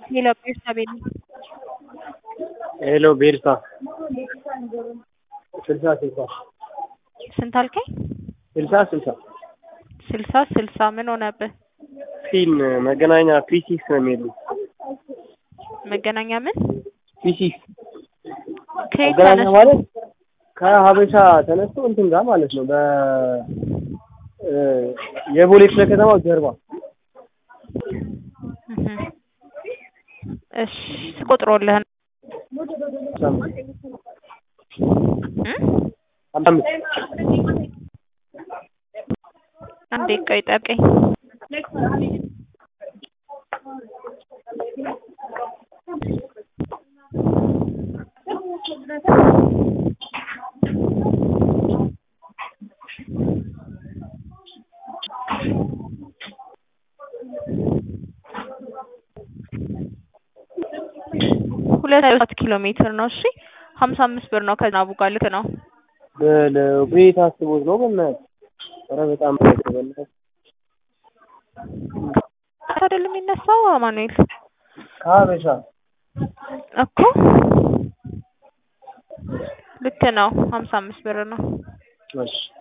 ሄሎ ቤርሳቤል ሄሎ ቤርሳ ስልሳ ስልሳ ስንት አልከኝ? ስልሳ ስልሳ ስልሳ ስልሳ ምን ሆነብህ? ፊን መገናኛ ፊሲክስ ነው የሚሄዱ መገናኛ ምን ፊሲክስ ከየት መገናኛ ተነስ ማለት ከሀበሻ ተነስቶ እንትን ጋር ማለት ነው። በ እ የቦሌ ክፍለ ከተማው ጀርባ እህ። እሺ ቆጥሮልህ ነው እ? አምስት አንዴ ቆይ ጠብቀኝ። ሁለት ሰባት ኪሎ ሜትር ነው። እሺ ሀምሳ አምስት ብር ነው ከዝናቡ ጋር ልክ ነው። በለው ቤት አስቦት ነው በእናትህ። ኧረ በጣም በእናትህ አይደለም የሚነሳው አማኑኤል ከሀበሻ እኮ ልክ ነው። ሀምሳ አምስት ብር ነው። እሺ